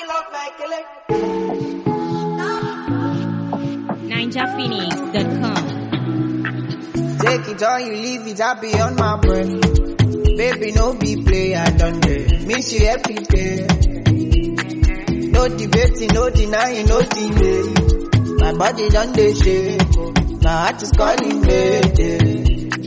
NinjaPhoenix.com. Take it or you leave it, I be on my brain. Baby, no be play, I done day. Miss you every day. No debating, no denying, no delay. My body done dey shake, oh. my heart is calling me.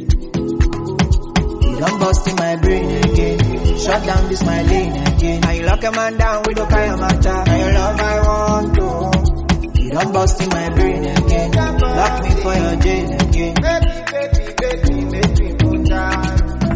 You done bust in my brain again. Shut down this my lane again. Now you lock a man down with no kind of matter. Now your love I want to. You done bust in my brain again. Lock me for your jail again. Baby, baby, baby, make me put down.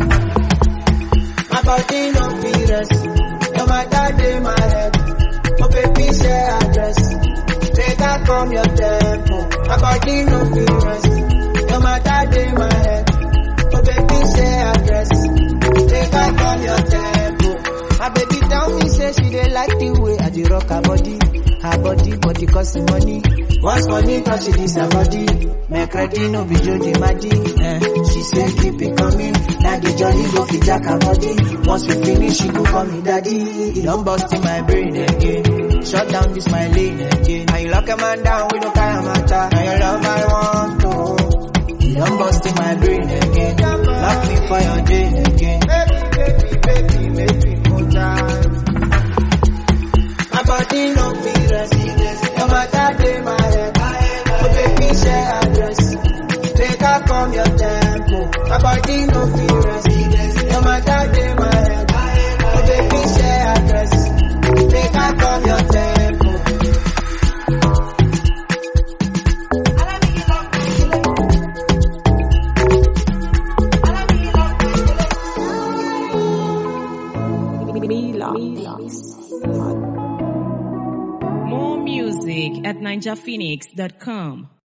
My body no fit rest. No matter day my head. Oh baby, share address. Take I come your tempo. My body no fit rest. No matter day my head. Oh baby, share address. Take I come your tempo. My baby tell me say she dey like the way I dey rock her body. Her body, body cost money. Once money touch this her body. Make ready no be Jody Maddy. Eh. She say keep it coming. Now the jolly go fit jack her body. Once we finish, she go call me daddy. It don't bust in my brain again. Shut down this my lane again. Now you lock a man down with no kind of matter. Now your love I want to. You don't bust in my brain again. Lock me for your jail again. Baby, baby, baby, make me put down. My body no fit rest. No matter day my head. Oh baby, share address. Take I come your tempo. My body no fit rest. No matter day my head. Oh baby, share address. Take I come your tempo. More music at NinjaPhoenix.com.